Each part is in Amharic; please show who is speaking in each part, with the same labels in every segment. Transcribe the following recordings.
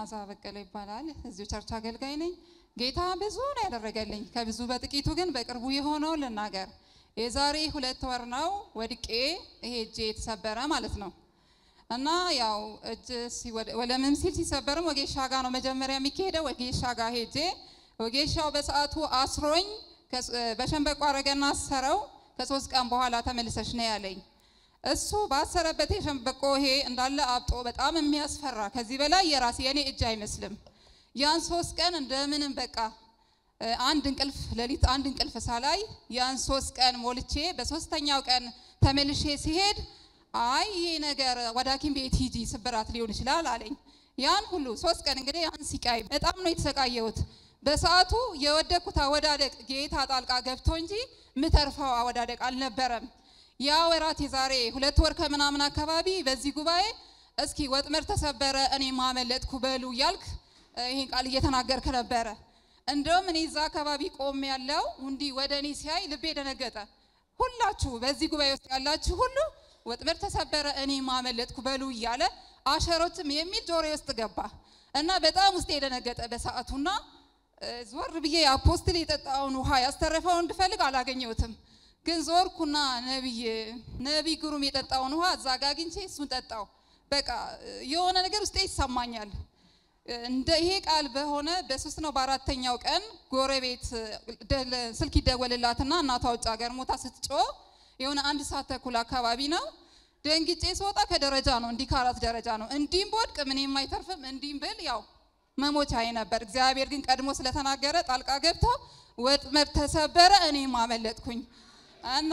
Speaker 1: መዓዛ በቀለ ይባላል። እዚሁ ቸርች አገልጋይ ነኝ። ጌታ ብዙ ነው ያደረገልኝ። ከብዙ በጥቂቱ ግን በቅርቡ የሆነው ልናገር። የዛሬ ሁለት ወር ነው ወድቄ ይሄ እጄ የተሰበረ ማለት ነው። እና ያው እጅ ወለምም ሲል ሲሰበርም ወጌሻ ጋር ነው መጀመሪያ የሚካሄደው። ወጌሻ ጋር ሄጄ ወጌሻው በሰዓቱ አስሮኝ በሸንበቆ አረገና አሰረው። ከሶስት ቀን በኋላ ተመልሰሽ ነው ያለኝ። እሱ ባሰረበት የሸንበቆ ይሄ እንዳለ አብጦ በጣም የሚያስፈራ ከዚህ በላይ የራሴ የኔ እጅ አይመስልም። ያን ሶስት ቀን እንደምንም በቃ አንድ እንቅልፍ ሌሊት አንድ እንቅልፍ ሳላይ ያን ሶስት ቀን ሞልቼ በሶስተኛው ቀን ተመልሼ ሲሄድ አይ ይሄ ነገር ወደ ሐኪም ቤት ሂጂ ስብራት ሊሆን ይችላል አለኝ። ያን ሁሉ ሶስት ቀን እንግዲህ ያን ሲቃይ በጣም ነው የተሰቃየሁት። በሰዓቱ የወደኩት አወዳደቅ ጌታ ጣልቃ ገብቶ እንጂ ምተርፈው አወዳደቅ አልነበረም። ያ ወራት የዛሬ ሁለት ወር ከምናምን አካባቢ በዚህ ጉባኤ እስኪ ወጥመድ ተሰበረ እኔ ማመለጥኩ በሉ እያልክ ይህን ቃል እየተናገርክ ነበረ። እንደውም እኔ እዛ አካባቢ ቆም ያለው እንዲህ ወደ እኔ ሲያይ ልቤ ደነገጠ። ሁላችሁ በዚህ ጉባኤ ውስጥ ያላችሁ ሁሉ ወጥመድ ተሰበረ እኔ ማመለጥኩ በሉ እያለ አሸሮችም የሚል ጆሮ ውስጥ ገባ እና በጣም ውስጥ የደነገጠ በሰዓቱና ዞር ብዬ አፖስትል የጠጣውን ውሃ ያስተረፈውን እንድፈልግ አላገኘሁትም። ግን ዞርኩና ነቢይ ነቢይ ግሩም የጠጣውን ውሃ እዛ ጋ አግኝቼ እሱን ጠጣው። በቃ የሆነ ነገር ውስጤ ይሰማኛል። እንደ ይሄ ቃል በሆነ በሶስት ነው በአራተኛው ቀን ጎረቤት ስልክ ይደወልላትና እናቷ ውጭ ሀገር ሞታ ስትጮ የሆነ አንድ ሰዓት ተኩል አካባቢ ነው። ደንግጬ ስወጣ ከደረጃ ነው እንዲህ ከአራት ደረጃ ነው። እንዲህም በወድቅ ምንም አይተርፍም፣ እንዲህም ብል ያው መሞቻዬ ነበር። እግዚአብሔር ግን ቀድሞ ስለተናገረ ጣልቃ ገብቶ ወጥመድ ተሰበረ፣ እኔም አመለጥኩኝ እና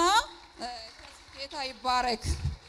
Speaker 1: ጌታ ይባረክ።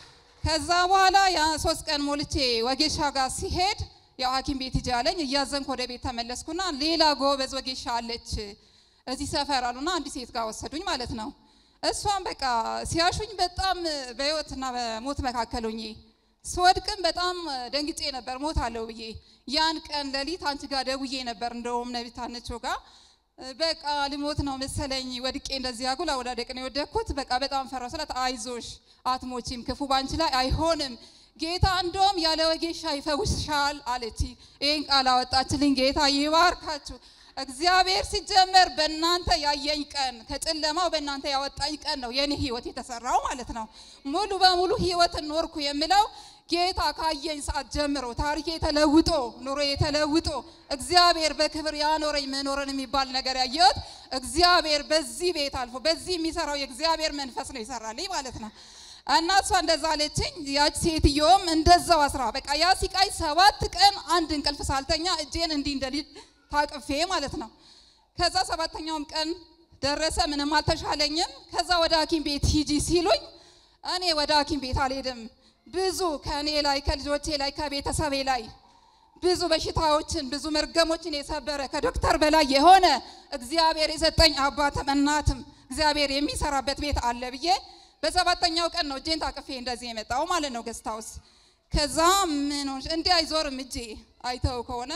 Speaker 1: ከዛ በኋላ ያ ሶስት ቀን ሞልቼ ወጌሻ ጋር ሲሄድ ያው ሐኪም ቤት ሂጂ አለኝ። እያዘንኩ ወደ ቤት ተመለስኩና ሌላ ጎበዝ ወጌሻ አለች እዚህ ሰፈር አሉና አንዲት ሴት ጋር ወሰዱኝ ማለት ነው። እሷም በቃ ሲያሹኝ በጣም በህይወትና በሞት መካከል ሆኜ ስወድቅም በጣም ደንግጬ ነበር ሞት አለው ብዬ። ያን ቀን ሌሊት አንቺ ጋር ደውዬ ነበር እንደውም ነቢት አንቺው ጋር በቃ ልሞት ነው መሰለኝ ወድቄ እንደዚህ አጉል አወዳደቅ ነው የወደቅኩት። በቃ በጣም ፈራሁ ስላት አይዞሽ አትሞቺም፣ ክፉ ባንቺ ላይ አይሆንም፣ ጌታ እንደውም ያለ ወጌሻ ይፈውስሻል አለች። ይህን ቃል አወጣችልኝ። ጌታ ይባርካችሁ። እግዚአብሔር ሲጀመር በእናንተ ያየኝ ቀን ከጨለማው በእናንተ ያወጣኝ ቀን ነው የኔ ህይወት የተሰራው ማለት ነው። ሙሉ በሙሉ ህይወትን ኖርኩ የምለው ጌታ ካየኝ ሰዓት ጀምሮ ታሪኬ ተለውጦ ኑሮ ተለውጦ እግዚአብሔር በክብር ያኖረኝ መኖርን የሚባል ነገር ያየሁት እግዚአብሔር በዚህ ቤት አልፎ በዚህ የሚሰራው የእግዚአብሔር መንፈስ ነው ይሰራልኝ ማለት ነው። እና እሷ እንደዛ አለችኝ። ያች ሴትዮም እንደዛው አስራ በቃ ያ ሲቃይ ሰባት ቀን አንድ እንቅልፍ ሳልተኛ እጄን እንዲህ እንደሊል ታቅፌ ማለት ነው። ከዛ ሰባተኛውም ቀን ደረሰ። ምንም አልተሻለኝም። ከዛ ወደ ሐኪም ቤት ሂጂ ሲሉኝ እኔ ወደ ሐኪም ቤት አልሄድም። ብዙ ከእኔ ላይ ከልጆቼ ላይ ከቤተሰቤ ላይ ብዙ በሽታዎችን ብዙ መርገሞችን የሰበረ ከዶክተር በላይ የሆነ እግዚአብሔር የሰጠኝ አባትም እናትም እግዚአብሔር የሚሰራበት ቤት አለ ብዬ በሰባተኛው ቀን ነው እጄን ታቅፌ እንደዚህ የመጣው ማለት ነው ገስታውስ። ከዛ ምን እንዲህ አይዞርም እጄ አይተው ከሆነ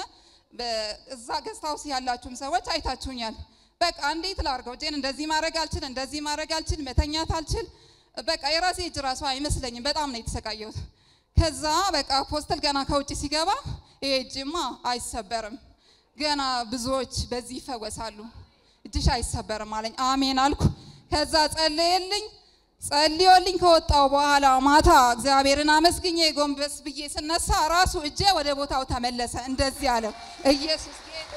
Speaker 1: እዛ ገስታውስ ያላችሁም ሰዎች አይታችሁኛል። በቃ እንዴት ላርገው? እጄን እንደዚህ ማድረግ አልችል፣ እንደዚህ ማድረግ አልችል፣ መተኛት አልችል። በቃ የራሴ እጅ ራሱ አይመስለኝም። በጣም ነው የተሰቃየሁት። ከዛ በቃ ፖስተል ገና ከውጭ ሲገባ ይሄ እጅማ አይሰበርም፣ ገና ብዙዎች በዚህ ይፈወሳሉ፣ እጅሽ አይሰበርም አለኝ። አሜን አልኩ። ከዛ ጸለየልኝ። ጸልዮልኝ ከወጣው በኋላ ማታ እግዚአብሔርን አመስግኜ ጎንበስ ብዬ ስነሳ ራሱ እጄ ወደ ቦታው ተመለሰ። እንደዚህ አለው ኢየሱስ ጌታ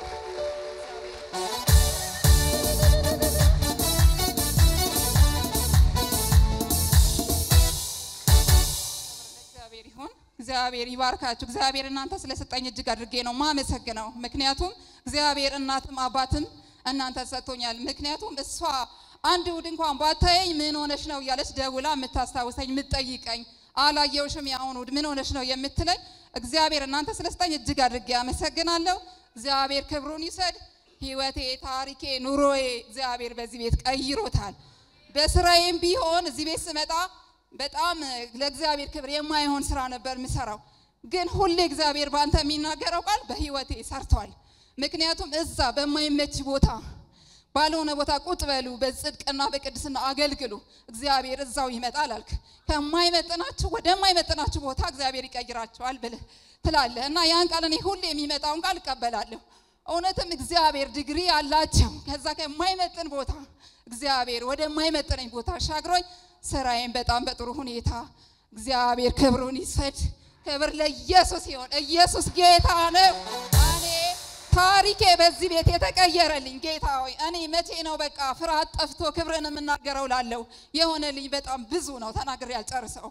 Speaker 1: እግዚአብሔር ይሁን። እግዚአብሔር ይባርካችሁ። እግዚአብሔር እናንተ ስለሰጠኝ እጅግ አድርጌ ነው ማመሰግነው። ምክንያቱም እግዚአብሔር እናትም አባትም እናንተ ሰጥቶኛል። ምክንያቱም እሷ አንድ እሑድ እንኳን ባታየኝ ምን ሆነሽ ነው እያለች ደውላ የምታስታውሰኝ የምትጠይቀኝ፣ አላየውሽም ያሁን እሑድ ምን ሆነሽ ነው የምትለኝ እግዚአብሔር እናንተ ስለስጠኝ እጅግ አድርጌ አመሰግናለሁ። እግዚአብሔር ክብሩን ይውሰድ። ህይወቴ፣ ታሪኬ፣ ኑሮዬ እግዚአብሔር በዚህ ቤት ቀይሮታል። በስራዬም ቢሆን እዚህ ቤት ስመጣ በጣም ለእግዚአብሔር ክብር የማይሆን ስራ ነበር የምሰራው፣ ግን ሁሌ እግዚአብሔር በአንተ የሚናገረው ቃል በህይወቴ ሰርቷል። ምክንያቱም እዛ በማይመች ቦታ ባልሆነ ቦታ ቁጭ በሉ፣ በጽድቅና በቅድስና አገልግሉ፣ እግዚአብሔር እዛው ይመጣል አልክ። ከማይመጥናችሁ ወደማይመጥናችሁ ቦታ እግዚአብሔር ይቀይራቸዋል ብለህ ትላለህ እና ያን ቃል እኔ ሁሌ የሚመጣውን ቃል እቀበላለሁ። እውነትም እግዚአብሔር ዲግሪ አላቸው። ከዛ ከማይመጥን ቦታ እግዚአብሔር ወደማይመጥነኝ ቦታ አሻግሮኝ ስራዬን በጣም በጥሩ ሁኔታ እግዚአብሔር ክብሩን ይሰድ። ክብር ለኢየሱስ ይሆን። ኢየሱስ ጌታ ነው። እኔ ታሪኬ በዚህ ቤት የተቀየረልኝ ጌታ ሆይ እኔ መቼ ነው በቃ ፍርሃት ጠፍቶ ክብርን የምናገረው ላለው የሆነልኝ በጣም ብዙ ነው። ተናግሬ ያልጨርሰው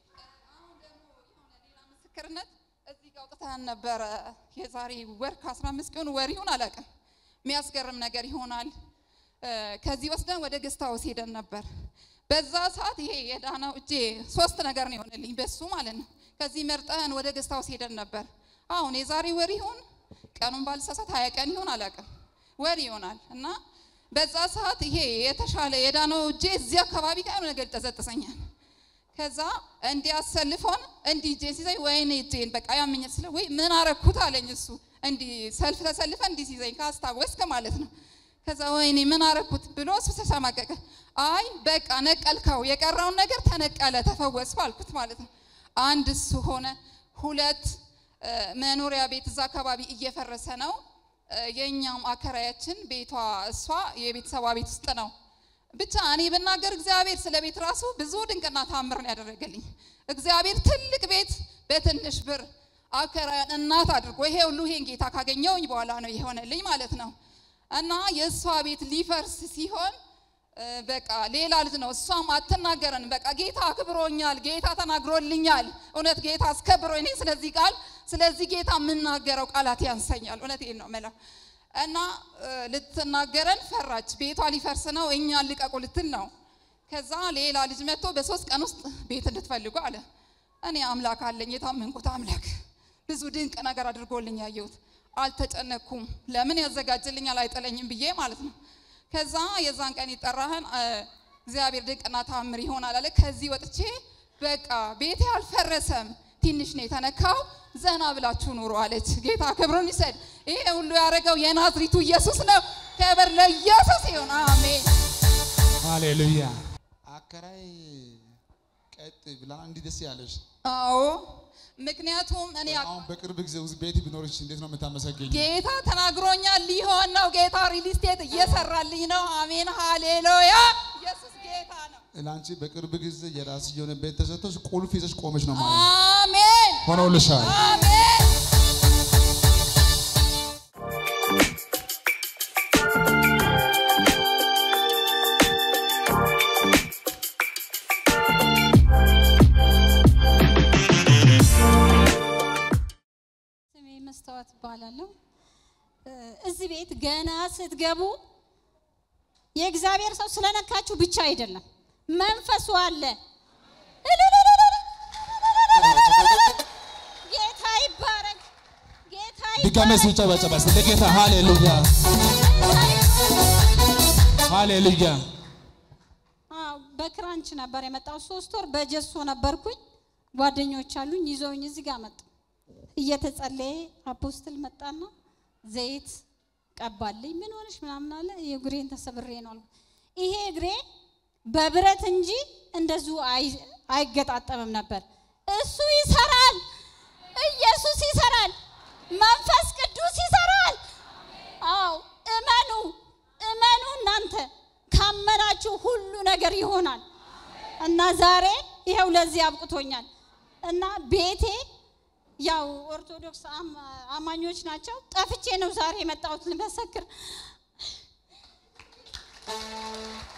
Speaker 1: ምስክርነት እዚህ ጋር አውጥተን ነበረ የዛሬ ወር ከ15 ቀን ወር ይሁን አላውቅም። የሚያስገርም ነገር ይሆናል። ከዚህ ወስደን ወደ ገስት ሃውስ ሄደን ነበር። በዛ ሰዓት ይሄ የዳናው እጄ ሶስት ነገር ነው የሆነልኝ በሱ ማለት ነው። ከዚህ መርጠን ወደ ገስት ሃውስ ሄደን ነበር። አሁን የዛሬ ወር ይሁን ቀኑን ባልሳሳት ሀያ ቀን ይሁን አላውቅም ወር ይሆናል እና በዛ ሰዓት ይሄ የተሻለ የዳነው እጄ እዚህ አካባቢ ጋር ነገር ይጠዘጥሰኛል። ከዛ እንዲህ አሰልፎን እንዲህ እጄን ሲዘኝ ወይኔ እጄን በቃ ያመኛል ስለ ወይ ምን አረኩት አለኝ እሱ እንዲህ ሰልፍ ተሰልፈ እንዲህ ሲዘኝ ካስታወስክ ማለት ነው። ከዛ ወይኔ ምን አረኩት ብሎ እሱ ተሸማቀቀ። አይ በቃ ነቀልከው፣ የቀረውን ነገር ተነቀለ፣ ተፈወስኩ አልኩት ማለት ነው። አንድ እሱ ሆነ። ሁለት መኖሪያ ቤት እዛ አካባቢ እየፈረሰ ነው። የእኛም አከራያችን ቤቷ እሷ የቤተሰቧ ቤት ውስጥ ነው። ብቻ እኔ ብናገር እግዚአብሔር ስለ ቤት ራሱ ብዙ ድንቅና ታምር ነው ያደረገልኝ። እግዚአብሔር ትልቅ ቤት በትንሽ ብር አከራያን እናት አድርጎ ይሄ ሁሉ ይሄን ጌታ ካገኘውኝ በኋላ ነው የሆነልኝ ማለት ነው። እና የእሷ ቤት ሊፈርስ ሲሆን በቃ ሌላ ልጅ ነው። እሷም አትናገረንም። በቃ ጌታ አክብሮኛል፣ ጌታ ተናግሮልኛል። እውነት ጌታ አስከብሮ እኔ ስለዚህ ቃል ስለዚህ ጌታ የምናገረው ቃላት ያንሰኛል። እውነቴን ነው የምለው። እና ልትናገረን ፈራች። ቤቷ ሊፈርስ ነው፣ እኛን ልቀቁ ልትል ነው። ከዛ ሌላ ልጅ መጥቶ በሶስት ቀን ውስጥ ቤት እንድትፈልጉ አለ። እኔ አምላክ አለኝ፣ የታመንኩት አምላክ ብዙ ድንቅ ነገር አድርጎልኝ ያየሁት አልተጨነኩም። ለምን ያዘጋጅልኛል አይጥለኝም ብዬ ማለት ነው። ከዛ የዛን ቀን ይጠራህን እግዚአብሔር ድንቅና ታምር ይሆናል አለ። ከዚህ ወጥቼ በቃ ቤቴ አልፈረሰም፣ ትንሽ ነው የተነካው፣ ዘና ብላችሁ ኑሮ አለች። ጌታ ክብሩን ይሰድ። ይሄ ሁሉ ያደረገው የናዝሪቱ ኢየሱስ ነው። ክብር ለኢየሱስ ይሁን። አሜን።
Speaker 2: ሃሌሉያ። አከራይ ቀጥ ብላ እንዲህ ደስ ያለሽ
Speaker 1: አዎ ምክንያቱም እኔ
Speaker 2: አሁን በቅርብ ጊዜ ውስጥ ቤት ቢኖርሽ እንዴት ነው የምታመሰገኝ?
Speaker 1: ጌታ ተናግሮኛል፣ ሊሆን ነው። ጌታ ሪል ስቴት እየሰራልኝ ነው። አሜን ሃሌሉያ። ኢየሱስ ጌታ ነው።
Speaker 2: ለአንቺ በቅርብ ጊዜ የራስሽ የሆነ ቤት ተሰጥቶሽ ቁልፍ ይዘሽ ቆመሽ ነው ማለት
Speaker 1: አሜን
Speaker 2: ሆኖልሻል።
Speaker 1: አሜን።
Speaker 3: ስሜ መስተዋት እባላለሁ። እዚህ ቤት ገና ስትገቡ የእግዚአብሔር ሰው ስለነካችሁ ብቻ አይደለም፣ መንፈሱ አለ። ጌታ ይባረክ። ጌታ
Speaker 2: ድጋሜ ሲጨበጨባ እስቲ ለጌታ ሃሌሉያ ሃሌሉያ።
Speaker 3: አዎ፣ በክራንች ነበር የመጣው። ሶስት ወር በጀሶ ነበርኩኝ። ጓደኞች አሉኝ ይዘውኝ እዚህ ጋር መጡ። እየተጸለየ አፖስትል መጣና ዘይት ቀባልኝ። ምን ሆነሽ ምናምን አለ። የእግሬን ተሰብሬ ነው አልኩት። ይሄ እግሬ በብረት እንጂ እንደዚሁ አይ- አይገጣጠምም ነበር። እሱ ይሰራል። ኢየሱስ ይሰራል። መንፈስ ቅዱስ ይሰራል። አዎ እመኑ፣ እመኑ። እናንተ ካመናችሁ ሁሉ ነገር ይሆናል እና ዛሬ ይኸው ለዚህ አብቅቶኛል እና ቤቴ ያው ኦርቶዶክስ አም- አማኞች ናቸው። ጠፍቼ ነው ዛሬ የመጣሁት ልመሰክር።